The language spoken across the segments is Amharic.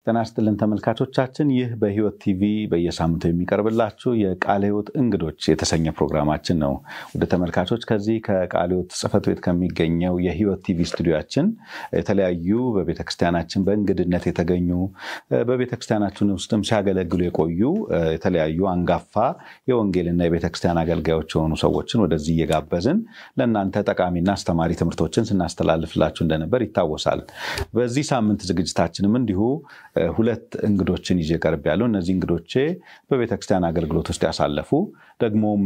ጤና ይስጥልን ተመልካቾቻችን፣ ይህ በሕይወት ቲቪ በየሳምንቱ የሚቀርብላችሁ የቃለ ሕይወት እንግዶች የተሰኘ ፕሮግራማችን ነው። ወደ ተመልካቾች ከዚህ ከቃለ ሕይወት ጽሕፈት ቤት ከሚገኘው የሕይወት ቲቪ ስቱዲዮችን የተለያዩ በቤተክርስቲያናችን በእንግድነት የተገኙ በቤተክርስቲያናችን ውስጥም ሲያገለግሉ የቆዩ የተለያዩ አንጋፋ የወንጌልና የቤተክርስቲያን አገልጋዮች የሆኑ ሰዎችን ወደዚህ እየጋበዝን ለእናንተ ጠቃሚና አስተማሪ ትምህርቶችን ስናስተላልፍላችሁ እንደነበር ይታወሳል። በዚህ ሳምንት ዝግጅታችንም እንዲሁ ሁለት እንግዶችን ይዤ ቀርብ ያለው እነዚህ እንግዶቼ በቤተክርስቲያን አገልግሎት ውስጥ ያሳለፉ ደግሞም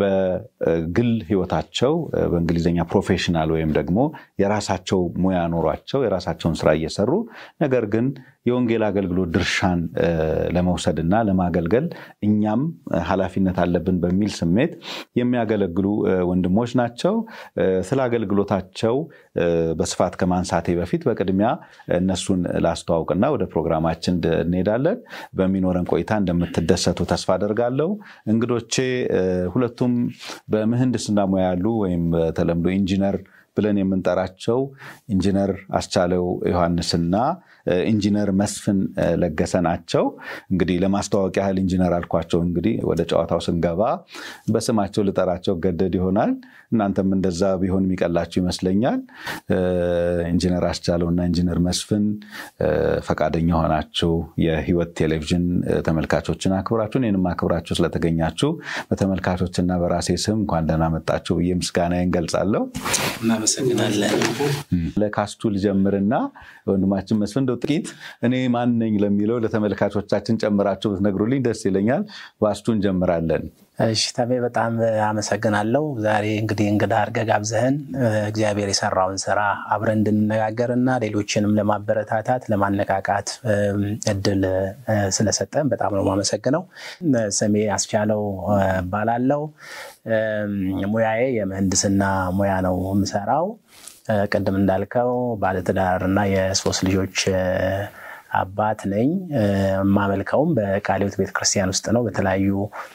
በግል ህይወታቸው በእንግሊዝኛ ፕሮፌሽናል ወይም ደግሞ የራሳቸው ሙያ ኖሯቸው የራሳቸውን ስራ እየሰሩ ነገር ግን የወንጌል አገልግሎት ድርሻን ለመውሰድና ለማገልገል እኛም ኃላፊነት አለብን በሚል ስሜት የሚያገለግሉ ወንድሞች ናቸው። ስለ አገልግሎታቸው በስፋት ከማንሳቴ በፊት በቅድሚያ እነሱን ላስተዋውቅና ወደ ፕሮግራማችን እንሄዳለን። በሚኖረን ቆይታ እንደምትደሰቱ ተስፋ አደርጋለሁ። እንግዶቼ ሁለቱም በምህንድስና ሙያ ያሉ ወይም በተለምዶ ኢንጂነር ብለን የምንጠራቸው ኢንጂነር አስቻለው ዮሐንስና ኢንጂነር መስፍን ለገሰ ናቸው። እንግዲህ ለማስተዋወቅ ያህል ኢንጂነር አልኳቸው። እንግዲህ ወደ ጨዋታው ስንገባ በስማቸው ልጠራቸው ገደድ ይሆናል። እናንተም እንደዛ ቢሆን የሚቀላችሁ ይመስለኛል። ኢንጂነር አስቻለው እና ኢንጂነር መስፍን ፈቃደኛ ሆናችሁ የሕይወት ቴሌቪዥን ተመልካቾችን አክብራችሁ እኔንም አክብራችሁ ስለተገኛችሁ በተመልካቾችና በራሴ ስም እንኳን ደህና መጣችሁ ብዬ ምስጋናዬን ገልጻለሁ። እናመሰግናለን። ለካስቱ ልጀምርና ወንድማችን መስፍን እንደው ጥቂት እኔ ማን ነኝ ለሚለው ለተመልካቾቻችን ጨምራችሁ ብትነግሩልኝ ደስ ይለኛል። ባስቱ እንጀምራለን። እሺ ተሜ በጣም አመሰግናለሁ። ዛሬ እንግዲህ እንግዳ አድርገህ ጋብዘህን እግዚአብሔር የሰራውን ስራ አብረን እንድንነጋገር እና ሌሎችንም ለማበረታታት ለማነቃቃት እድል ስለሰጠን በጣም ነው የማመሰግነው። ስሜ አስቻለው እባላለሁ። ሙያዬ የምህንድስና ሙያ ነው የምሰራው። ቅድም እንዳልከው ባለትዳር እና የሶስት ልጆች አባት ነኝ። የማመልከውም በቃለ ሕይወት ቤተክርስቲያን ውስጥ ነው በተለያዩ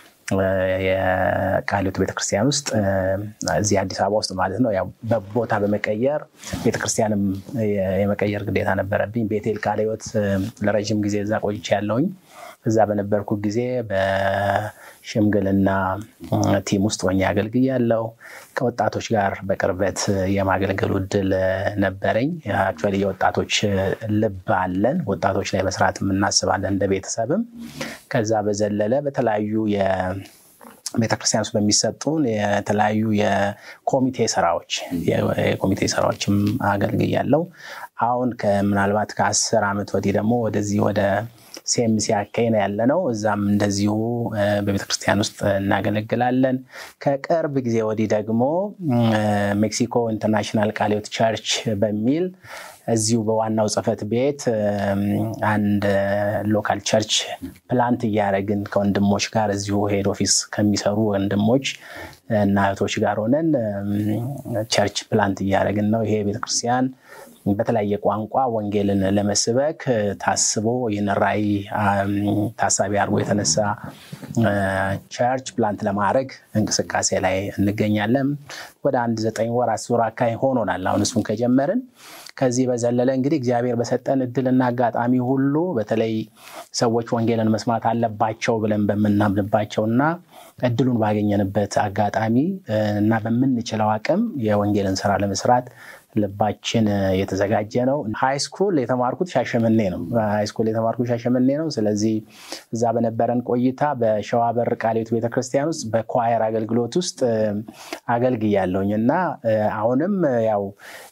የቃለ ሕይወት ቤተክርስቲያን ውስጥ እዚህ አዲስ አበባ ውስጥ ማለት ነው። ያው በቦታ በመቀየር ቤተክርስቲያንም የመቀየር ግዴታ ነበረብኝ። ቤቴል ቃለ ሕይወት ለረዥም ጊዜ እዛ ቆይቼ ያለውኝ እዛ በነበርኩ ጊዜ በሽምግልና ቲም ውስጥ ሆኜ አገልግያለሁ። ከወጣቶች ጋር በቅርበት የማገልገሉ እድል ነበረኝ። አክቹዋሊ የወጣቶች ልብ አለን። ወጣቶች ላይ መስራት እናስባለን እንደ ቤተሰብም። ከዛ በዘለለ በተለያዩ ቤተክርስቲያን ውስጥ በሚሰጡን የተለያዩ የኮሚቴ ስራዎች የኮሚቴ ስራዎችም አገልግያለሁ። አሁን ምናልባት ከአስር ዓመት ወዲህ ደግሞ ወደዚህ ወደ ሴምሲ አካይ ነው ያለ ነው። እዛም እንደዚሁ በቤተክርስቲያን ውስጥ እናገለግላለን። ከቅርብ ጊዜ ወዲህ ደግሞ ሜክሲኮ ኢንተርናሽናል ቃለ ሕይወት ቸርች በሚል እዚሁ በዋናው ጽሕፈት ቤት አንድ ሎካል ቸርች ፕላንት እያደረግን ከወንድሞች ጋር እዚሁ ሄድ ኦፊስ ከሚሰሩ ወንድሞች እና እህቶች ጋር ሆነን ቸርች ፕላንት እያደረግን ነው። ይሄ ቤተክርስቲያን በተለያየ ቋንቋ ወንጌልን ለመስበክ ታስቦ ይህን ራዕይ ታሳቢ አድርጎ የተነሳ ቸርች ፕላንት ለማድረግ እንቅስቃሴ ላይ እንገኛለን። ወደ አንድ ዘጠኝ ወር አስር ወር አካባቢ ሆኖናል አሁን እሱን ከጀመርን። ከዚህ በዘለለ እንግዲህ እግዚአብሔር በሰጠን እድልና አጋጣሚ ሁሉ በተለይ ሰዎች ወንጌልን መስማት አለባቸው ብለን በምናምንባቸው እና እድሉን ባገኘንበት አጋጣሚ እና በምንችለው አቅም የወንጌልን ስራ ለመስራት ልባችን የተዘጋጀ ነው። ሃይስኩል የተማርኩት ሻሸመኔ ነው። ሃይስኩል የተማርኩት ሻሸመኔ ነው። ስለዚህ እዛ በነበረን ቆይታ በሸዋበር ቃለ ሕይወት ቤተክርስቲያን ውስጥ በኳየር አገልግሎት ውስጥ አገልግያለሁኝ እና አሁንም ያው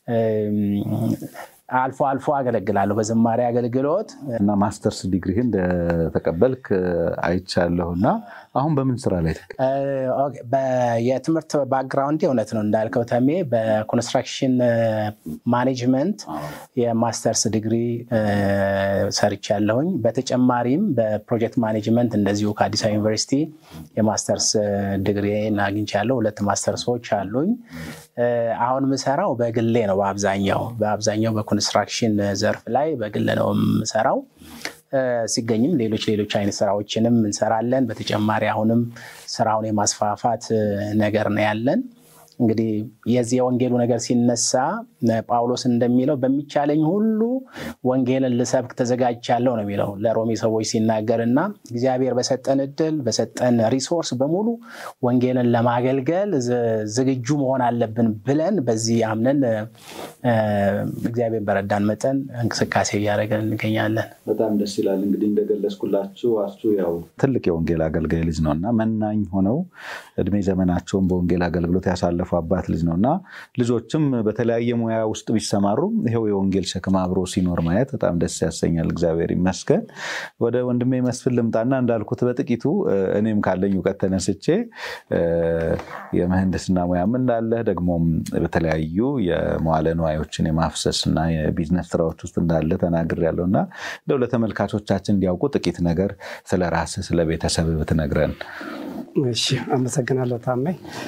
አልፎ አልፎ አገለግላለሁ በዝማሬ አገልግሎት እና ማስተርስ ዲግሪህ እንደተቀበልክ አይቻለሁ እና አሁን በምን ስራ ላይ የትምህርት ባክግራውንድ እውነት ነው እንዳልከው ተሜ በኮንስትራክሽን ማኔጅመንት የማስተርስ ዲግሪ ሰርቻለሁኝ። በተጨማሪም በፕሮጀክት ማኔጅመንት እንደዚሁ ከአዲስ አበባ ዩኒቨርሲቲ የማስተርስ ዲግሪ አግኝቻለሁ። ሁለት ማስተርሶች አሉኝ። አሁን ምሰራው በግሌ ነው። በአብዛኛው በአብዛኛው በኮንስትራክሽን ዘርፍ ላይ በግል ነው የምሰራው። ሲገኝም ሌሎች ሌሎች አይነት ስራዎችንም እንሰራለን። በተጨማሪ አሁንም ስራውን የማስፋፋት ነገር ነው ያለን። እንግዲህ የዚህ የወንጌሉ ነገር ሲነሳ ጳውሎስ እንደሚለው በሚቻለኝ ሁሉ ወንጌልን ልሰብክ ተዘጋጅቻለሁ ነው የሚለው ለሮሜ ሰዎች ሲናገር እና እግዚአብሔር በሰጠን እድል በሰጠን ሪሶርስ በሙሉ ወንጌልን ለማገልገል ዝግጁ መሆን አለብን ብለን በዚህ አምነን እግዚአብሔር በረዳን መጠን እንቅስቃሴ እያደረገን እንገኛለን። በጣም ደስ ይላል። እንግዲህ እንደገለጽኩላችሁ አሱ ያው ትልቅ የወንጌል አገልጋይ ልጅ ነው እና መናኝ ሆነው እድሜ ዘመናቸውን በወንጌል አገልግሎት ያሳለፉ አባት ልጅ ነው እና ልጆችም በተለያየ ሙያ ውስጥ ቢሰማሩም ይኸው የወንጌል ሸክም አብሮ ሲኖር ማየት በጣም ደስ ያሰኛል። እግዚአብሔር ይመስገን። ወደ ወንድሜ መስፍን ልምጣና እንዳልኩት በጥቂቱ እኔም ካለኝ እውቀት ተነስቼ የምህንድስና ሙያም እንዳለ ደግሞም በተለያዩ የመዋለ ንዋዮችን የማፍሰስ እና የቢዝነስ ስራዎች ውስጥ እንዳለ ተናግሬያለሁ እና እንደው ለተመልካቾቻችን እንዲያውቁ ጥቂት ነገር ስለ ራስህ ስለ ቤተሰብ ብትነግረን። እሺ፣ አመሰግናለሁ ታሜ።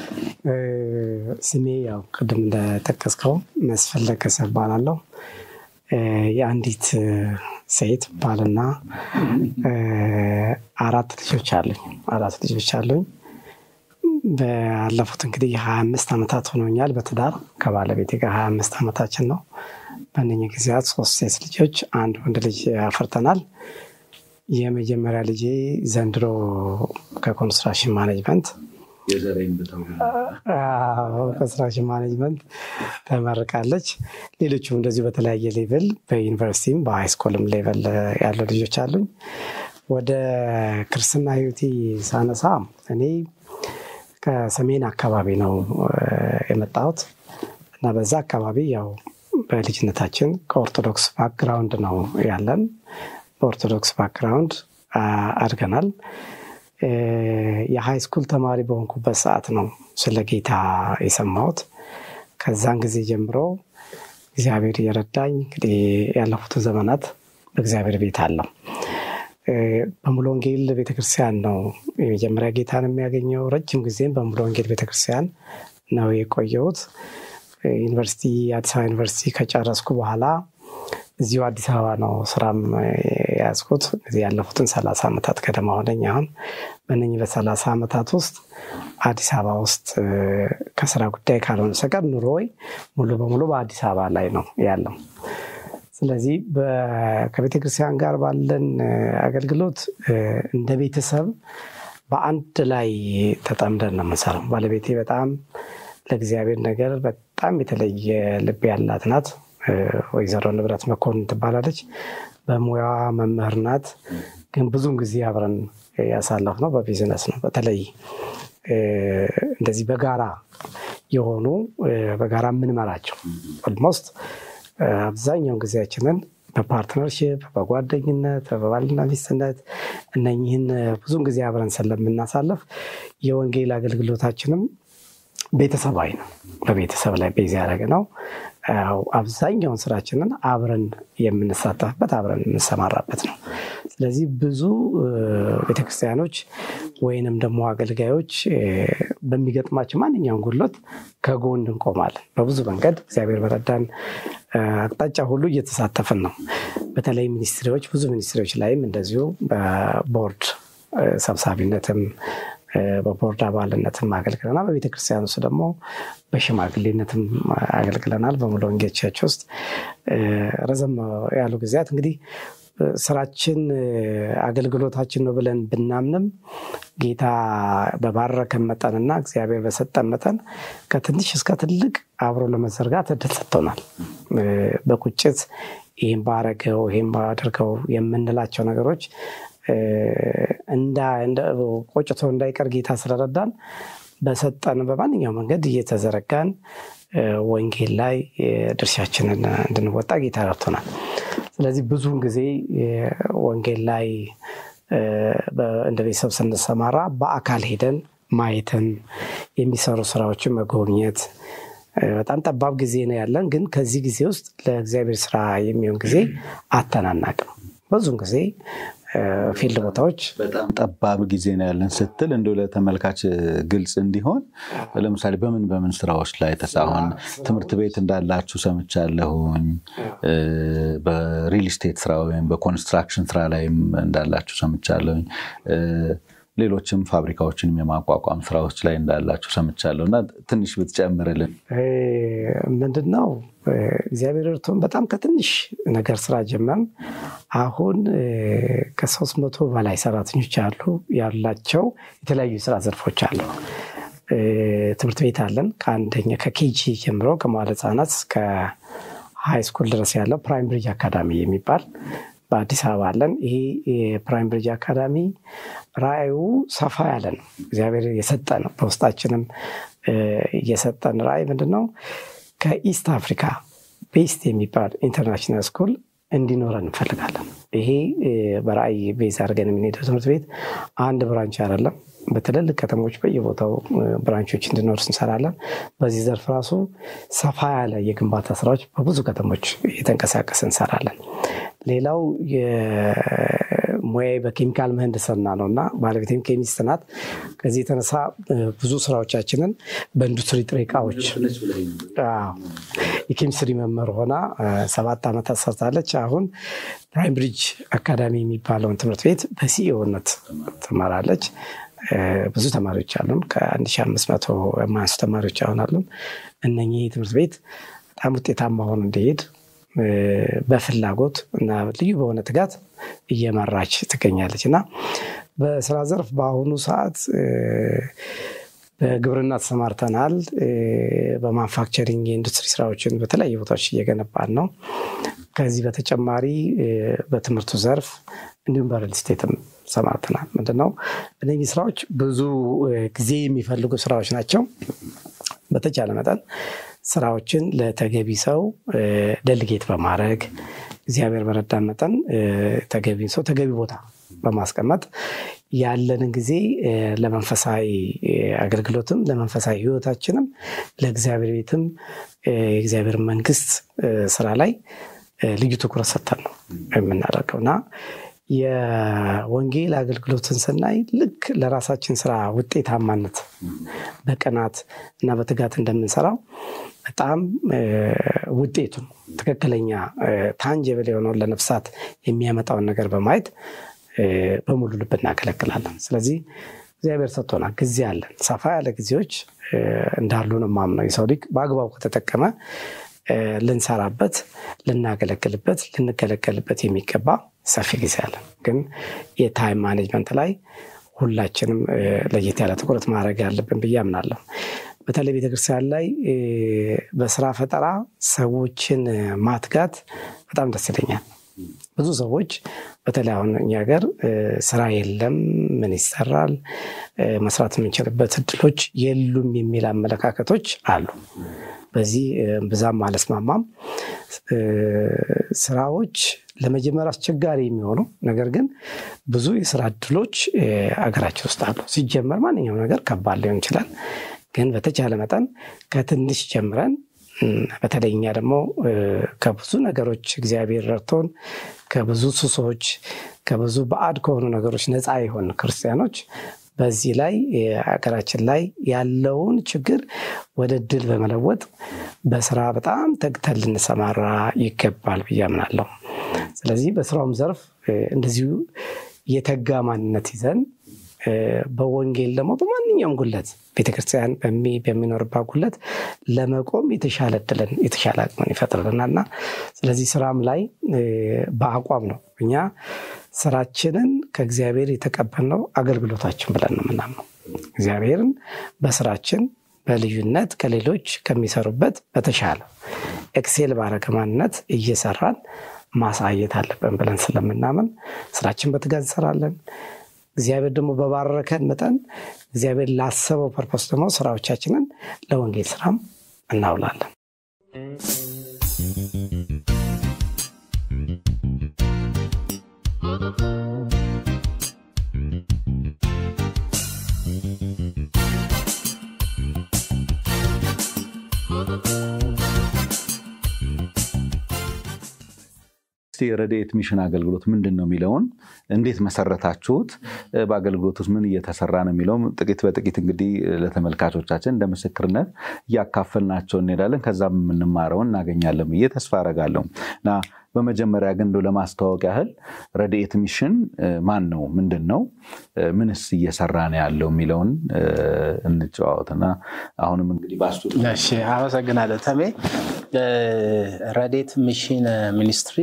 ስሜ ያው ቅድም እንደጠቀስከው መስፍን ለገሰ እባላለሁ። የአንዲት ሴት ባልና አራት ልጆች አሉኝ። አራት ልጆች አሉኝ። ባለፉት እንግዲህ የሀያ አምስት ዓመታት ሆኖኛል በትዳር ከባለቤቴ ጋር ሀያ አምስት ዓመታችን ነው። በእነኝህ ጊዜያት ሶስት ሴት ልጆች፣ አንድ ወንድ ልጅ አፍርተናል። የመጀመሪያ ልጄ ዘንድሮ ከኮንስትራክሽን ማኔጅመንት ኮንስትራክሽን ማኔጅመንት ተመርቃለች። ሌሎቹም እንደዚሁ በተለያየ ሌቭል በዩኒቨርሲቲም በሃይስኩልም ሌቭል ያሉ ልጆች አሉኝ። ወደ ክርስትና ህይወቴ ሳነሳ እኔ ከሰሜን አካባቢ ነው የመጣሁት እና በዛ አካባቢ ያው በልጅነታችን ከኦርቶዶክስ ባክግራውንድ ነው ያለን። በኦርቶዶክስ ባክግራውንድ አድገናል። የሃይ ስኩል ተማሪ በሆንኩበት ሰዓት ነው ስለ ጌታ የሰማሁት። ከዛን ጊዜ ጀምሮ እግዚአብሔር እየረዳኝ እንግዲህ ያለፉትን ዘመናት በእግዚአብሔር ቤት አለው። በሙሉ ወንጌል ቤተክርስቲያን ነው የመጀመሪያ ጌታን የሚያገኘው። ረጅም ጊዜም በሙሉ ወንጌል ቤተክርስቲያን ነው የቆየሁት። ዩኒቨርሲቲ አዲስ አበባ ዩኒቨርሲቲ ከጨረስኩ በኋላ እዚሁ አዲስ አበባ ነው ስራም የያዝኩት። እዚህ ያለፉትን ሰላሳ ዓመታት ገደማ ሆነኝ። አሁን በእነኝህ በሰላሳ ዓመታት ውስጥ አዲስ አበባ ውስጥ ከስራ ጉዳይ ካልሆነ በስተቀር ኑሮዬ ሙሉ በሙሉ በአዲስ አበባ ላይ ነው ያለው። ስለዚህ ከቤተ ክርስቲያን ጋር ባለን አገልግሎት እንደ ቤተሰብ በአንድ ላይ ተጠምደን ነው የምንሰራው። ባለቤቴ በጣም ለእግዚአብሔር ነገር በጣም የተለየ ልብ ያላት ናት። ወይዘሮ ንብረት መኮንን ትባላለች። በሙያዋ መምህር ናት። ግን ብዙውን ጊዜ አብረን ያሳለፍነው በቢዝነስ ነው። በተለይ እንደዚህ በጋራ የሆኑ በጋራ የምንመራቸው ኦልሞስት አብዛኛውን ጊዜያችንን በፓርትነርሽፕ፣ በጓደኝነት፣ በባልና ሚስትነት እነኝህን ብዙውን ጊዜ አብረን ስለምናሳለፍ የወንጌል አገልግሎታችንም ቤተሰባዊ ነው። በቤተሰብ ላይ ቤዝ ያደረገ ነው። አብዛኛውን ስራችንን አብረን የምንሳተፍበት አብረን የምንሰማራበት ነው። ስለዚህ ብዙ ቤተክርስቲያኖች ወይንም ደግሞ አገልጋዮች በሚገጥማቸው ማንኛውም ጉድለት ከጎን እንቆማለን። በብዙ መንገድ እግዚአብሔር በረዳን አቅጣጫ ሁሉ እየተሳተፍን ነው። በተለይ ሚኒስትሪዎች፣ ብዙ ሚኒስትሪዎች ላይም እንደዚሁ በቦርድ ሰብሳቢነትም በቦርድ አባልነትም አገልግለናል። በቤተ ክርስቲያን ውስጥ ደግሞ በሽማግሌነትም አገልግለናል። በሙሉ ወንጌል ቸርች ውስጥ ረዘም ያሉ ጊዜያት እንግዲህ ስራችን አገልግሎታችን ነው ብለን ብናምንም ጌታ በባረከን መጠንና እግዚአብሔር በሰጠን መጠን ከትንሽ እስከ ትልቅ አብሮ ለመዘርጋት እድል ሰጥቶናል። በቁጭት ይህም ባረገው ይህም ባደርገው የምንላቸው ነገሮች ቆጭቶ እንዳይቀር ጌታ ስለረዳን በሰጠን በማንኛው መንገድ እየተዘረጋን ወንጌል ላይ ድርሻችንን እንድንወጣ ጌታ ረድቶናል። ስለዚህ ብዙውን ጊዜ ወንጌል ላይ እንደ ቤተሰብ ስንሰማራ በአካል ሄደን ማየትን፣ የሚሰሩ ስራዎችን መጎብኘት በጣም ጠባብ ጊዜ ነው ያለን። ግን ከዚህ ጊዜ ውስጥ ለእግዚአብሔር ስራ የሚሆን ጊዜ አተናናቅም። ብዙውን ጊዜ ፊልድ ቦታዎች በጣም ጠባብ ጊዜ ነው ያለን ስትል እንደው ለተመልካች ግልጽ እንዲሆን ለምሳሌ በምን በምን ስራዎች ላይ ተሳሆን ትምህርት ቤት እንዳላችሁ ሰምቻለሁኝ። በሪል ስቴት ስራ ወይም በኮንስትራክሽን ስራ ላይም እንዳላችሁ ሰምቻለሁኝ። ሌሎችም ፋብሪካዎችንም የማቋቋም ስራዎች ላይ እንዳላችሁ ሰምቻለሁ እና ትንሽ ብትጨምርልን። ምንድን ነው እግዚአብሔር እርቶን በጣም ከትንሽ ነገር ስራ ጀመርን። አሁን ከሶስት መቶ በላይ ሰራተኞች አሉ ያላቸው የተለያዩ የስራ ዘርፎች አሉ። ትምህርት ቤት አለን። ከአንደኛ ከኬጂ ጀምሮ ከመዋለ ህጻናት እስከ ሃይ ስኩል ድረስ ያለው ፕራይም ብሪጅ አካዳሚ የሚባል በአዲስ አበባ አለን። ይሄ የፕራይም ብሪጅ አካዳሚ ራዕዩ ሰፋ ያለ ነው። እግዚአብሔር የሰጠ ነው። በውስጣችንም የሰጠን ራዕይ ምንድን ነው? ከኢስት አፍሪካ ቤስት የሚባል ኢንተርናሽናል ስኩል እንዲኖረን እንፈልጋለን። ይሄ በራዕይ ቤዝ አድርገን የምንሄደው ትምህርት ቤት አንድ ብራንች አይደለም። በትልልቅ ከተሞች በየቦታው ብራንቾች እንዲኖር እንሰራለን። በዚህ ዘርፍ ራሱ ሰፋ ያለ የግንባታ ስራዎች በብዙ ከተሞች እየተንቀሳቀስ እንሰራለን። ሌላው ሙያዬ በኬሚካል ምህንድስና ነው እና ባለቤቴም ኬሚስት ናት። ከዚህ የተነሳ ብዙ ስራዎቻችንን በኢንዱስትሪ ጥሬ እቃዎች የኬሚስትሪ መምህር ሆና ሰባት ዓመታት ሰርታለች። አሁን ፕራይም ብሪጅ አካዳሚ የሚባለውን ትምህርት ቤት በሲኢኦነት ትመራለች። ብዙ ተማሪዎች አሉን። ከ1500 የማያንሱ ተማሪዎች አሁን አሉን። እነኚህ ትምህርት ቤት በጣም ውጤታማ ሆኖ እንዲሄድ በፍላጎት እና ልዩ በሆነ ትጋት እየመራች ትገኛለች እና በስራ ዘርፍ በአሁኑ ሰዓት በግብርና ተሰማርተናል። በማንፋክቸሪንግ የኢንዱስትሪ ስራዎችን በተለያዩ ቦታዎች እየገነባን ነው። ከዚህ በተጨማሪ በትምህርቱ ዘርፍ እንዲሁም በሪል ስቴትም ሰማርተናል። ምንድነው እነዚህ ስራዎች ብዙ ጊዜ የሚፈልጉ ስራዎች ናቸው። በተቻለ መጠን ስራዎችን ለተገቢ ሰው ደልጌት በማድረግ እግዚአብሔር በረዳን መጠን ተገቢ ሰው ተገቢ ቦታ በማስቀመጥ ያለንን ጊዜ ለመንፈሳዊ አገልግሎትም ለመንፈሳዊ ሕይወታችንም ለእግዚአብሔር ቤትም የእግዚአብሔር መንግስት ስራ ላይ ልዩ ትኩረት ሰጥተን ነው የምናደርገው እና የወንጌል አገልግሎትን ስናይ ልክ ለራሳችን ስራ ውጤታማነት በቅናት እና በትጋት እንደምንሰራው በጣም ውጤቱን ትክክለኛ ታንጀብል የሆነውን ለነፍሳት የሚያመጣውን ነገር በማየት በሙሉ ልብ እናገለግላለን። ስለዚህ እግዚአብሔር ሰጥቶናል፣ ጊዜ አለን። ሰፋ ያለ ጊዜዎች እንዳሉ ነው የማምነው። የሰው ልጅ በአግባቡ ከተጠቀመ ልንሰራበት፣ ልናገለግልበት፣ ልንገለገልበት የሚገባ ሰፊ ጊዜ አለን። ግን የታይም ማኔጅመንት ላይ ሁላችንም ለየት ያለ ትኩረት ማድረግ ያለብን ብዬ አምናለሁ። በተለይ ቤተክርስቲያን ላይ በስራ ፈጠራ ሰዎችን ማትጋት በጣም ደስ ይለኛል። ብዙ ሰዎች በተለይ አሁን እኛ ሀገር ስራ የለም፣ ምን ይሰራል፣ መስራት የምንችልበት እድሎች የሉም የሚል አመለካከቶች አሉ። በዚህ ብዛም አልስማማም። ስራዎች ለመጀመር አስቸጋሪ የሚሆኑ ነገር ግን ብዙ የስራ እድሎች አገራችን ውስጥ አሉ። ሲጀመር ማንኛውም ነገር ከባድ ሊሆን ይችላል። ግን በተቻለ መጠን ከትንሽ ጀምረን በተለይ እኛ ደግሞ ከብዙ ነገሮች እግዚአብሔር ረድቶን ከብዙ ሱሶች ከብዙ ባዕድ ከሆኑ ነገሮች ነፃ የሆን ክርስቲያኖች በዚህ ላይ ሀገራችን ላይ ያለውን ችግር ወደ ድል በመለወጥ በስራ በጣም ተግተን ልንሰማራ ይገባል ብዬ አምናለሁ። ስለዚህ በስራውም ዘርፍ እንደዚሁ የተጋ ማንነት ይዘን በወንጌል ደግሞ በማንኛውም ጉለት ቤተክርስቲያን በሚኖርባት ጉለት ለመቆም የተሻለ እድልን የተሻለ አቅምን ይፈጥርልናል እና ስለዚህ ስራም ላይ በአቋም ነው እኛ ስራችንን ከእግዚአብሔር የተቀበልነው አገልግሎታችን ብለን ነው የምናምነው። እግዚአብሔርን በስራችን በልዩነት ከሌሎች ከሚሰሩበት በተሻለ ኤክሴል ባረገ ማንነት እየሰራን ማሳየት አለብን ብለን ስለምናምን ስራችን በትጋት እንሰራለን። እግዚአብሔር ደግሞ በባረከን መጠን እግዚአብሔር ላሰበው ፐርፖስ ደግሞ ስራዎቻችንን ለወንጌል ስራም እናውላለን። የረድኤት ሚሽን አገልግሎት ምንድን ነው የሚለውን እንዴት መሰረታችሁት? በአገልግሎት ውስጥ ምን እየተሰራ ነው የሚለውም ጥቂት በጥቂት እንግዲህ ለተመልካቾቻችን እንደ ምስክርነት እያካፈልናቸው እንሄዳለን። ከዛም የምንማረውን እናገኛለን ብዬ ተስፋ አረጋለሁ እና በመጀመሪያ ግን እንደው ለማስተዋወቅ ያህል ረድኤት ሚሽን ማን ነው? ምንድን ነው? ምንስ እየሰራ ነው ያለው የሚለውን እንጨዋወትና አሁንም እንግዲህ ባስቱ አመሰግናለሁ ተሜ። ረድኤት ሚሽን ሚኒስትሪ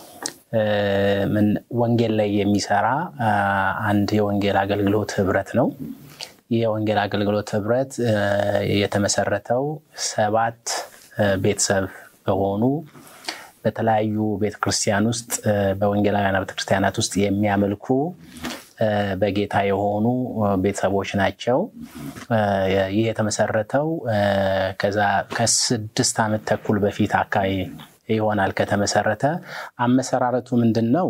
ወንጌል ላይ የሚሰራ አንድ የወንጌል አገልግሎት ህብረት ነው። ይህ የወንጌል አገልግሎት ህብረት የተመሰረተው ሰባት ቤተሰብ በሆኑ በተለያዩ ቤተክርስቲያን ውስጥ በወንጌላውያን ቤተክርስቲያናት ውስጥ የሚያመልኩ በጌታ የሆኑ ቤተሰቦች ናቸው። ይህ የተመሰረተው ከዛ ከስድስት ዓመት ተኩል በፊት አካባቢ ይሆናል ከተመሰረተ። አመሰራረቱ ምንድን ነው?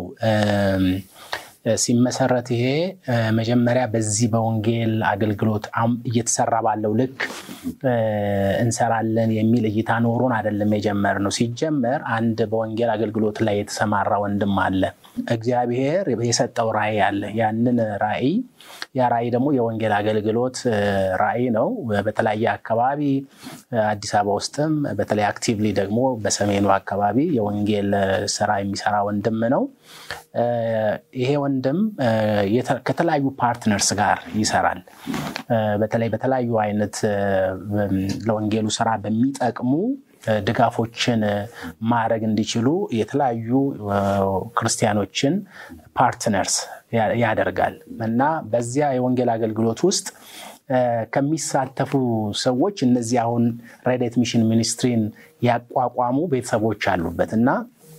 ሲመሰረት ይሄ መጀመሪያ በዚህ በወንጌል አገልግሎት እየተሰራ ባለው ልክ እንሰራለን የሚል እይታ ኖሮን አይደለም የጀመርነው። ሲጀመር አንድ በወንጌል አገልግሎት ላይ የተሰማራ ወንድም አለ። እግዚአብሔር የሰጠው ራዕይ አለ። ያንን ራዕይ ያ ራዕይ ደግሞ የወንጌል አገልግሎት ራዕይ ነው። በተለያየ አካባቢ አዲስ አበባ ውስጥም በተለይ አክቲቭሊ ደግሞ በሰሜኑ አካባቢ የወንጌል ስራ የሚሰራ ወንድም ነው። ይሄ ወንድም ከተለያዩ ፓርትነርስ ጋር ይሰራል። በተለይ በተለያዩ አይነት ለወንጌሉ ስራ በሚጠቅሙ ድጋፎችን ማድረግ እንዲችሉ የተለያዩ ክርስቲያኖችን ፓርትነርስ ያደርጋል እና በዚያ የወንጌል አገልግሎት ውስጥ ከሚሳተፉ ሰዎች እነዚህ አሁን ረድኤት ሚሽን ሚኒስትሪን ያቋቋሙ ቤተሰቦች አሉበት እና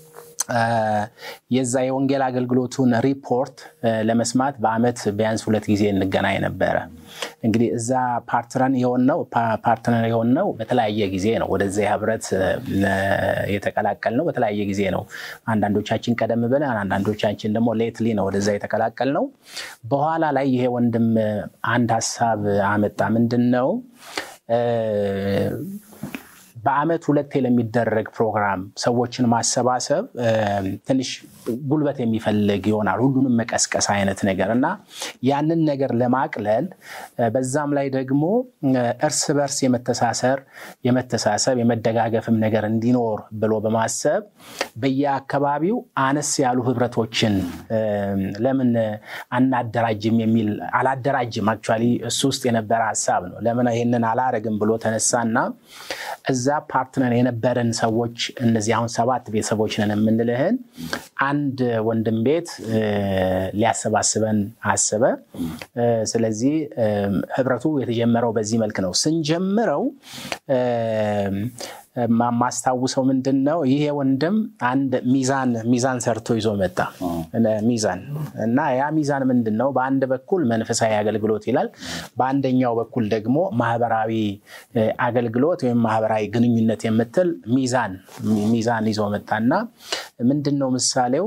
የዛ የወንጌል አገልግሎቱን ሪፖርት ለመስማት በአመት ቢያንስ ሁለት ጊዜ እንገናኝ ነበረ። እንግዲህ እዛ ፓርትነር የሆነው ፓርትነር የሆነው በተለያየ ጊዜ ነው። ወደዚያ ህብረት የተቀላቀል ነው በተለያየ ጊዜ ነው። አንዳንዶቻችን ቀደም ብለን፣ አንዳንዶቻችን ደግሞ ሌትሊ ነው ወደዛ የተቀላቀል ነው። በኋላ ላይ ይሄ ወንድም አንድ ሀሳብ አመጣ። ምንድን ነው በአመት ሁለቴ ለሚደረግ ፕሮግራም ሰዎችን ማሰባሰብ ትንሽ ጉልበት የሚፈልግ ይሆናል። ሁሉንም መቀስቀስ አይነት ነገር እና ያንን ነገር ለማቅለል በዛም ላይ ደግሞ እርስ በርስ የመተሳሰር የመተሳሰብ የመደጋገፍም ነገር እንዲኖር ብሎ በማሰብ በየአካባቢው አነስ ያሉ ህብረቶችን ለምን አናደራጅም የሚል አላደራጅም አክቹዋሊ እሱ ውስጥ የነበረ ሀሳብ ነው። ለምን ይህንን አላረግም ብሎ ተነሳና እዛ ፓርትነር የነበረን ሰዎች እነዚህ አሁን ሰባት ቤተሰቦች ነን የምንልህን አንድ ወንድም ቤት ሊያሰባስበን አስበ። ስለዚህ ህብረቱ የተጀመረው በዚህ መልክ ነው። ስንጀምረው ማስታውሰው ምንድን ነው ይሄ ወንድም አንድ ሚዛን ሚዛን ሰርቶ ይዞ መጣ። ሚዛን እና ያ ሚዛን ምንድን ነው? በአንድ በኩል መንፈሳዊ አገልግሎት ይላል፣ በአንደኛው በኩል ደግሞ ማህበራዊ አገልግሎት ወይም ማህበራዊ ግንኙነት የምትል ሚዛን ሚዛን ይዞ መጣና ምንድን ነው ምሳሌው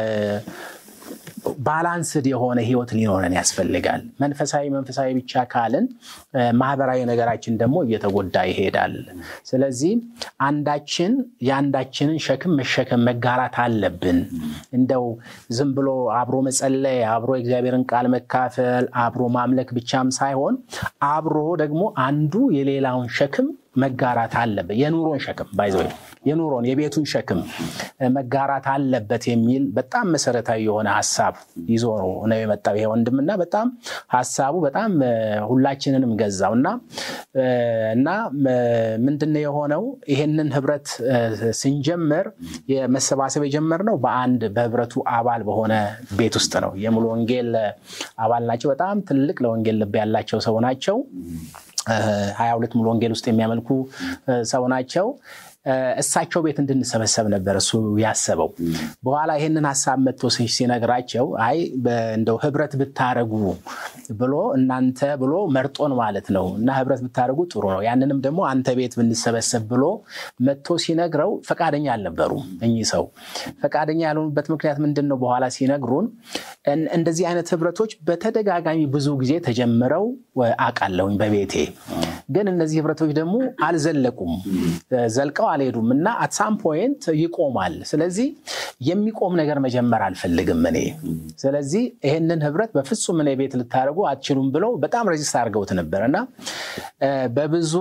ባላንስድ የሆነ ህይወት ሊኖረን ያስፈልጋል። መንፈሳዊ መንፈሳዊ ብቻ ካልን ማህበራዊ ነገራችን ደግሞ እየተጎዳ ይሄዳል። ስለዚህ አንዳችን የአንዳችንን ሸክም መሸከም መጋራት አለብን። እንደው ዝም ብሎ አብሮ መጸለይ፣ አብሮ የእግዚአብሔርን ቃል መካፈል፣ አብሮ ማምለክ ብቻም ሳይሆን አብሮ ደግሞ አንዱ የሌላውን ሸክም መጋራት አለበት። የኑሮን ሸክም ባይዘ የኑሮን የቤቱን ሸክም መጋራት አለበት የሚል በጣም መሰረታዊ የሆነ ሀሳብ ይዞ ነው የመጣው ይሄ ወንድምና በጣም ሀሳቡ በጣም ሁላችንንም ገዛው እና እና ምንድነው የሆነው ይሄንን ህብረት ስንጀምር የመሰባሰብ የጀመርነው በአንድ በህብረቱ አባል በሆነ ቤት ውስጥ ነው። የሙሉ ወንጌል አባል ናቸው። በጣም ትልቅ ለወንጌል ልብ ያላቸው ሰው ናቸው። ሀያ ሁለት ሙሉ ወንጌል ውስጥ የሚያመልኩ ሰው ናቸው። እሳቸው ቤት እንድንሰበሰብ ነበር እሱ ያሰበው። በኋላ ይህንን ሀሳብ መጥቶ ሲነግራቸው አይ እንደው ህብረት ብታረጉ ብሎ እናንተ ብሎ መርጦን ማለት ነው እና ህብረት ብታደረጉ ጥሩ ነው፣ ያንንም ደግሞ አንተ ቤት ብንሰበሰብ ብሎ መጥቶ ሲነግረው ፈቃደኛ አልነበሩም። እኚህ ሰው ፈቃደኛ ያልሆኑበት ምክንያት ምንድን ነው? በኋላ ሲነግሩን እንደዚህ አይነት ህብረቶች በተደጋጋሚ ብዙ ጊዜ ተጀምረው አውቃለሁኝ በቤቴ ግን እነዚህ ህብረቶች ደግሞ አልዘለቁም፣ ዘልቀው አልሄዱም እና አት ሳም ፖይንት ይቆማል። ስለዚህ የሚቆም ነገር መጀመር አልፈልግም እኔ። ስለዚህ ይህንን ህብረት በፍጹም እኔ ቤት ልታደርጉ አትችሉም ብለው በጣም ረዚስት አድርገውት ነበር እና በብዙ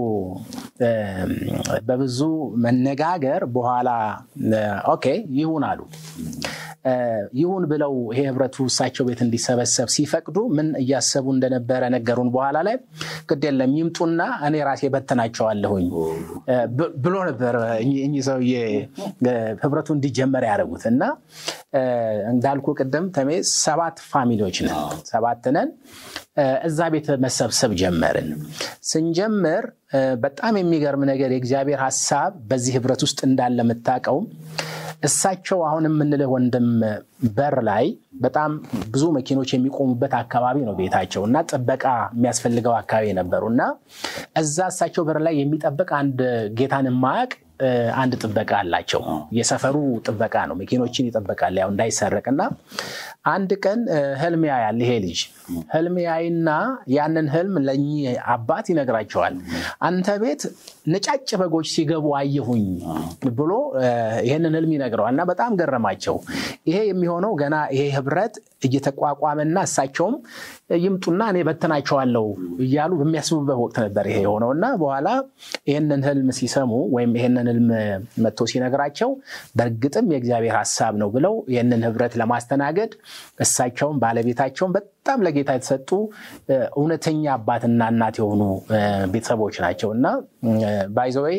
በብዙ መነጋገር በኋላ ኦኬ ይሁን አሉ። ይሁን ብለው ይሄ ህብረቱ እሳቸው ቤት እንዲሰበሰብ ሲፈቅዱ ምን እያሰቡ እንደነበረ ነገሩን። በኋላ ላይ ግድ የለም ይምጡና እኔ ራሴ በተናቸዋለሁኝ ብሎ ነበር እኚህ ሰውዬ ህብረቱ እንዲጀመር ያደረጉት እና እንዳልኩ ቅድም ተሜ ሰባት ፋሚሊዎች ነን፣ ሰባት ነን። እዛ ቤት መሰብሰብ ጀመርን። ስንጀምር በጣም የሚገርም ነገር የእግዚአብሔር ሀሳብ በዚህ ህብረት ውስጥ እንዳለ የምታውቀው እሳቸው አሁን የምንልህ ወንድም በር ላይ በጣም ብዙ መኪኖች የሚቆሙበት አካባቢ ነው ቤታቸው እና ጥበቃ የሚያስፈልገው አካባቢ ነበሩ እና እዛ እሳቸው በር ላይ የሚጠብቅ አንድ ጌታን የማያውቅ አንድ ጥበቃ አላቸው። የሰፈሩ ጥበቃ ነው። መኪኖችን ይጠበቃል ያው እንዳይሰረቅ እና አንድ ቀን ህልም ያያል ይሄ ልጅ ህልም ያይና ያንን ህልም ለእኚህ አባት ይነግራቸዋል። አንተ ቤት ነጫጭ በጎች ሲገቡ አየሁኝ ብሎ ይህንን ህልም ይነግረዋል እና በጣም ገረማቸው። ይሄ የሚሆነው ገና ይሄ ህብረት እየተቋቋመና እሳቸውም ይምጡና እኔ በትናቸዋለሁ እያሉ በሚያስቡበት ወቅት ነበር ይሄ የሆነው እና በኋላ ይህንን ህልም ሲሰሙ ወይም ይህንን ህልም መጥቶ ሲነግራቸው በእርግጥም የእግዚአብሔር ሀሳብ ነው ብለው ይህንን ህብረት ለማስተናገድ እሳቸውን ባለቤታቸውን በጣም ለጌታ የተሰጡ እውነተኛ አባትና እናት የሆኑ ቤተሰቦች ናቸው እና ባይዘወይ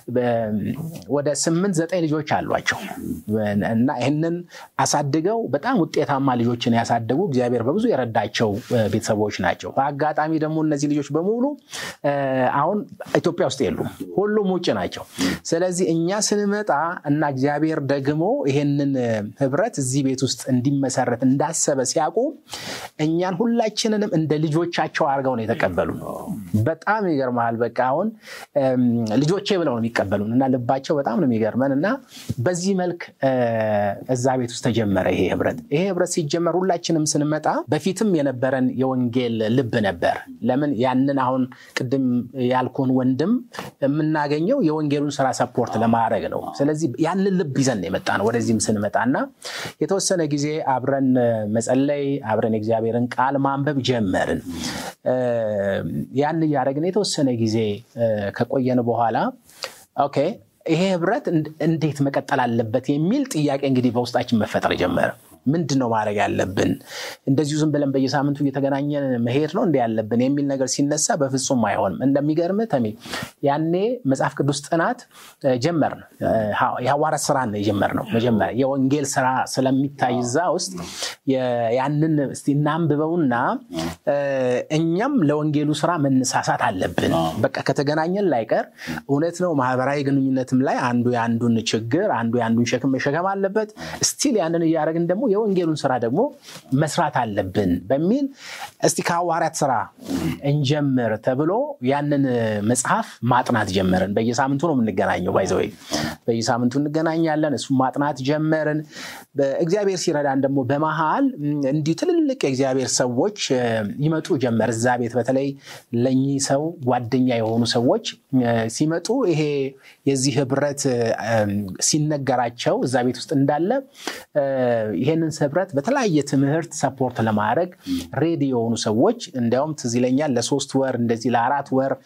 ወደ ስምንት ዘጠኝ ልጆች አሏቸው እና ይህንን አሳድገው በጣም ውጤታማ ልጆችን ያሳደጉ እግዚአብሔር በብዙ የረዳቸው ቤተሰቦች ናቸው። በአጋጣሚ ደግሞ እነዚህ ልጆች በሙሉ አሁን ኢትዮጵያ ውስጥ የሉም፣ ሁሉም ውጭ ናቸው። ስለዚህ እኛ ስንመጣ እና እግዚአብሔር ደግሞ ይሄንን ህብረት እዚህ ቤት ውስጥ እንዲመሰረት እንዳሰበ ሲያውቁ እኛን ሁላችንንም እንደ ልጆቻቸው አድርገው ነው የተቀበሉ። በጣም ይገርመሃል። በቃ አሁን ልጆቼ ብለው ነው የሚቀበሉን እና ልባቸው በጣም ነው የሚገርመን እና በዚህ መልክ እዛ ቤት ውስጥ ተጀመረ ይሄ ህብረት። ይሄ ህብረት ሲጀመር ሁላችንም ስንመጣ በፊትም የነበረን የወንጌል ልብ ነበር። ለምን ያንን አሁን ቅድም ያልኩን ወንድም የምናገኘው የወንጌሉን ስራ ሰፖርት ለማድረግ ነው። ስለዚህ ያንን ልብ ይዘን የመጣ ነው ወደዚህም ስንመጣ እና የተወሰነ ጊዜ አብረን መጸለይ አብረን የእግዚአብሔርን ቃል ማንበብ ጀመርን። ያን እያደረግን የተወሰነ ጊዜ ከቆየን በኋላ ኦኬ ይሄ ህብረት እንዴት መቀጠል አለበት የሚል ጥያቄ እንግዲህ በውስጣችን መፈጠር ጀመረ። ምንድን ነው ማድረግ ያለብን? እንደዚሁ ዝም ብለን በየሳምንቱ እየተገናኘን መሄድ ነው እንደ ያለብን የሚል ነገር ሲነሳ በፍጹም አይሆንም። እንደሚገርም ተሜ ያኔ መጽሐፍ ቅዱስ ጥናት ጀመርን። የሐዋርያት ስራ ነው የጀመርነው። መጀመሪያ የወንጌል ስራ ስለሚታይ እዛ ውስጥ ያንን እስቲ እናንብበውና እኛም ለወንጌሉ ስራ መነሳሳት አለብን። በቃ ከተገናኘን ላይቀር እውነት ነው ማህበራዊ ግንኙነትም ላይ አንዱ የአንዱን ችግር አንዱ የአንዱን ሸክም መሸከም አለበት። ስቲል ያንን እያደረግን ደግሞ የወንጌሉን ስራ ደግሞ መስራት አለብን በሚል እስቲ ከሐዋርያት ስራ እንጀምር ተብሎ ያንን መጽሐፍ ማጥናት ጀመርን። በየሳምንቱ ነው የምንገናኘው። ባይዘወይ በየሳምንቱ እንገናኛለን። እሱ ማጥናት ጀመርን። እግዚአብሔር ሲረዳን ደግሞ በመሃል እንዲሁ ትልልቅ የእግዚአብሔር ሰዎች ይመጡ ጀመር እዛ ቤት። በተለይ ለእኚህ ሰው ጓደኛ የሆኑ ሰዎች ሲመጡ ይሄ የዚህ ህብረት ሲነገራቸው እዛ ቤት ውስጥ እንዳለ ይሄንን ህብረት በተለያየ ትምህርት ሰፖርት ለማድረግ ሬዲ የሆኑ ሰዎች እንዲያውም ትዝ ይለኛል ለሶስት ወር እንደዚህ ለአራት ወር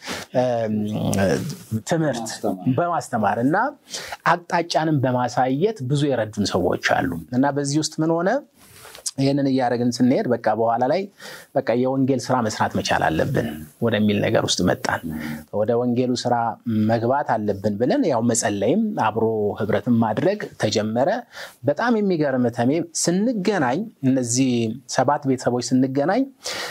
ትምህርት በማስተማር እና አቅጣጫንም በማሳየት ብዙ የረዱን ሰዎች አሉ እና በዚህ ውስጥ ምን ሆነ? ይህንን እያደረግን ስንሄድ በቃ በኋላ ላይ በቃ የወንጌል ስራ መስራት መቻል አለብን ወደሚል ነገር ውስጥ መጣን። ወደ ወንጌሉ ስራ መግባት አለብን ብለን ያው መጸለይም አብሮ ህብረትን ማድረግ ተጀመረ። በጣም የሚገርም ተሜ ስንገናኝ እነዚህ ሰባት ቤተሰቦች ስንገናኝ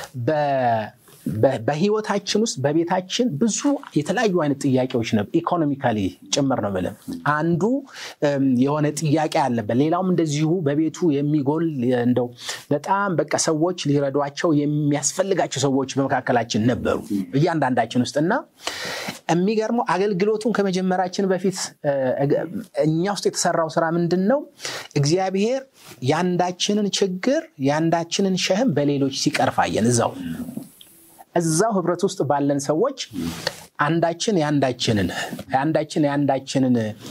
በህይወታችን ውስጥ በቤታችን ብዙ የተለያዩ አይነት ጥያቄዎች ነው። ኢኮኖሚካሊ ጭምር ነው የምልህ። አንዱ የሆነ ጥያቄ አለበት፣ ሌላውም እንደዚሁ በቤቱ የሚጎል እንደው በጣም በቃ ሰዎች ሊረዷቸው የሚያስፈልጋቸው ሰዎች በመካከላችን ነበሩ እያንዳንዳችን ውስጥ እና የሚገርመው አገልግሎቱን ከመጀመራችን በፊት እኛ ውስጥ የተሰራው ስራ ምንድን ነው? እግዚአብሔር የአንዳችንን ችግር የአንዳችንን ሸህም በሌሎች ሲቀርፋየን እዛው እዛው ህብረት ውስጥ ባለን ሰዎች አንዳችን የአንዳችንን የአንዳችን የአንዳችንን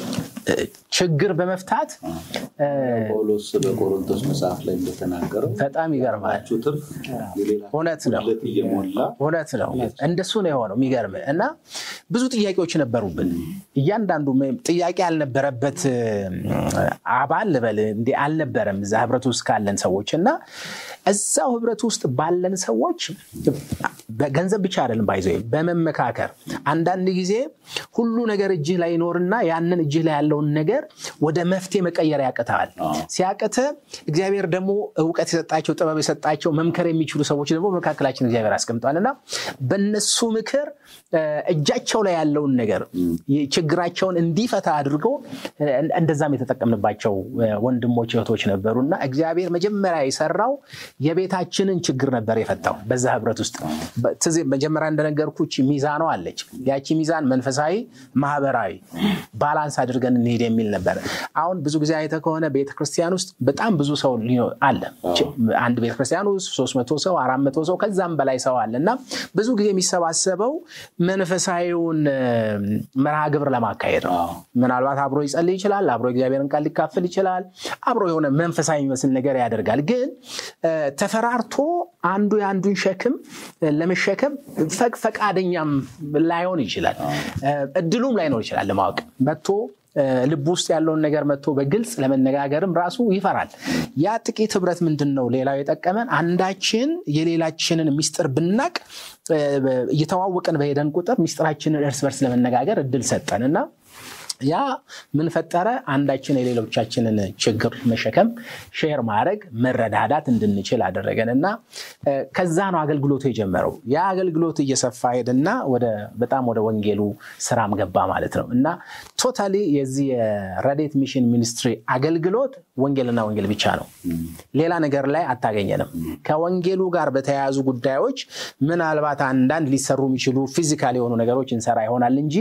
ችግር በመፍታት ጳውሎስ በቆሮንቶስ መጽሐፍ ላይ እንደተናገረው በጣም ይገርማል። ትርፍ እውነት ነው እየሞላ እውነት ነው። እንደሱ ነው የሆነው። የሚገርም እና ብዙ ጥያቄዎች ነበሩብን። እያንዳንዱ ጥያቄ ያልነበረበት አባል ልበል እንዲ አልነበረም እዛ ህብረት ውስጥ ካለን ሰዎች እና እዛው ህብረት ውስጥ ባለን ሰዎች በገንዘብ ብቻ አይደለም ባይዘ በመመካከር አንዳንድ ጊዜ ሁሉ ነገር እጅህ ላይ ይኖርና ያንን እጅህ ላይ ያለውን ነገር ወደ መፍትሄ መቀየር ያቅተሃል። ሲያቅተ እግዚአብሔር ደግሞ እውቀት የሰጣቸው ጥበብ የሰጣቸው መምከር የሚችሉ ሰዎች ደግሞ በመካከላችን እግዚአብሔር አስቀምጧል እና በነሱ ምክር እጃቸው ላይ ያለውን ነገር ችግራቸውን እንዲፈታ አድርገው እንደዛም የተጠቀምንባቸው ወንድሞች እህቶች ነበሩ እና እግዚአብሔር መጀመሪያ የሰራው የቤታችንን ችግር ነበር የፈታው በዛ ህብረት ውስጥ መጀመሪያ እንደነገርኩ ሚዛኗ አለች ያቺ ሚዛን መንፈሳዊ ማህበራዊ ባላንስ አድርገን እንሄድ የሚል ነበር አሁን ብዙ ጊዜ አይተ ከሆነ ቤተክርስቲያን ውስጥ በጣም ብዙ ሰው አለ አንድ ቤተክርስቲያን ውስጥ ሶስት መቶ ሰው አራት መቶ ሰው ከዛም በላይ ሰው አለ እና ብዙ ጊዜ የሚሰባሰበው መንፈሳዊውን መርሃ ግብር ለማካሄድ ነው ምናልባት አብሮ ይጸልይ ይችላል አብሮ እግዚአብሔርን ቃል ሊካፈል ይችላል አብሮ የሆነ መንፈሳዊ የሚመስል ነገር ያደርጋል ግን ተፈራርቶ አንዱ የአንዱን ሸክም ለመሸከም ፈቃደኛም ላይሆን ይችላል እድሉም ላይኖር ይችላል ለማወቅ መጥቶ ልብ ውስጥ ያለውን ነገር መጥቶ በግልጽ ለመነጋገርም ራሱ ይፈራል ያ ጥቂት ህብረት ምንድን ነው ሌላው የጠቀመን አንዳችን የሌላችንን ሚስጥር ብናቅ እየተዋወቅን በሄደን ቁጥር ሚስጥራችንን እርስ በርስ ለመነጋገር እድል ሰጠን እና ያ ምን ፈጠረ አንዳችን የሌሎቻችንን ችግር መሸከም ሼር ማድረግ መረዳዳት እንድንችል አደረገን እና ከዛ ነው አገልግሎቱ የጀመረው ያ አገልግሎት እየሰፋ ሄድና በጣም ወደ ወንጌሉ ስራም ገባ ማለት ነው እና ቶታሊ የዚህ የረዴት ሚሽን ሚኒስትሪ አገልግሎት ወንጌልና ወንጌል ብቻ ነው ሌላ ነገር ላይ አታገኘንም ከወንጌሉ ጋር በተያያዙ ጉዳዮች ምናልባት አንዳንድ ሊሰሩ የሚችሉ ፊዚካል የሆኑ ነገሮች እንሰራ ይሆናል እንጂ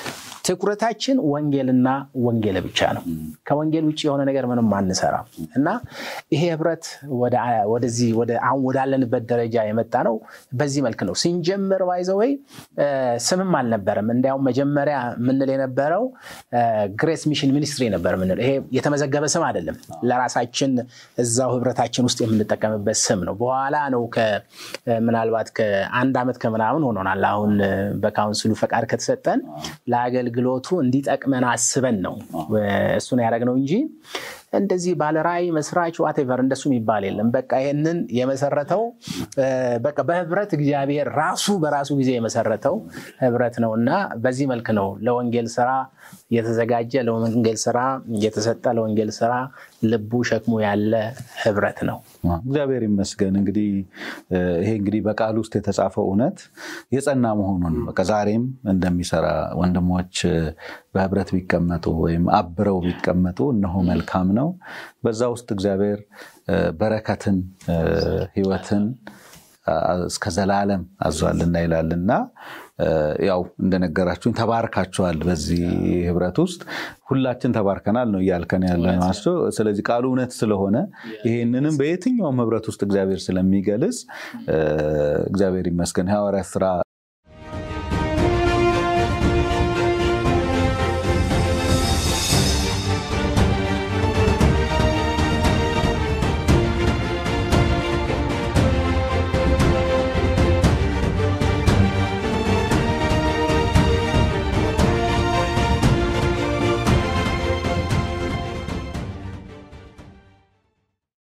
ትኩረታችን ወንጌልና ወንጌል ብቻ ነው ከወንጌል ውጭ የሆነ ነገር ምንም አንሰራም እና ይሄ ህብረት ወደዚህ አሁን ወዳለንበት ደረጃ የመጣ ነው በዚህ መልክ ነው ስንጀምር ባይዘወይ ስምም አልነበረም እንዲያውም መጀመሪያ ምንል የነበረው ግሬስ ሚሽን ሚኒስትሪ ነበር ምንል ይሄ የተመዘገበ ስም አይደለም ለራሳችን እዛው ህብረታችን ውስጥ የምንጠቀምበት ስም ነው በኋላ ነው ምናልባት ከአንድ ዓመት ከምናምን ሆኖናል አሁን በካውንስሉ ፈቃድ ከተሰጠን ለአገልግሎቱ እንዲጠቅመን አስበን ነው እሱን ያደረግነው እንጂ እንደዚህ ባለራይ መስራች ዋቴቨር እንደሱ የሚባል የለም በቃ ይህንን የመሰረተው በቃ በህብረት እግዚአብሔር ራሱ በራሱ ጊዜ የመሰረተው ህብረት ነው እና በዚህ መልክ ነው ለወንጌል ስራ የተዘጋጀ ለወንጌል ስራ የተሰጠ ለወንጌል ስራ ልቡ ሸክሙ ያለ ህብረት ነው እግዚአብሔር ይመስገን እንግዲህ ይሄ እንግዲህ በቃል ውስጥ የተጻፈው እውነት የጸና መሆኑን በቃ ዛሬም እንደሚሰራ ወንድሞች በህብረት ቢቀመጡ ወይም አብረው ቢቀመጡ እነሆ መልካም ነው በዛ ውስጥ እግዚአብሔር በረከትን ህይወትን እስከ ዘላለም አዟልና ይላል እና ያው እንደነገራችሁኝ ተባርካችኋል በዚህ ህብረት ውስጥ ሁላችን ተባርከናል ነው እያልከን ያለ ናቸው ስለዚህ ቃሉ እውነት ስለሆነ ይሄንንም በየትኛውም ህብረት ውስጥ እግዚአብሔር ስለሚገልጽ እግዚአብሔር ይመስገን ሐዋርያ ስራ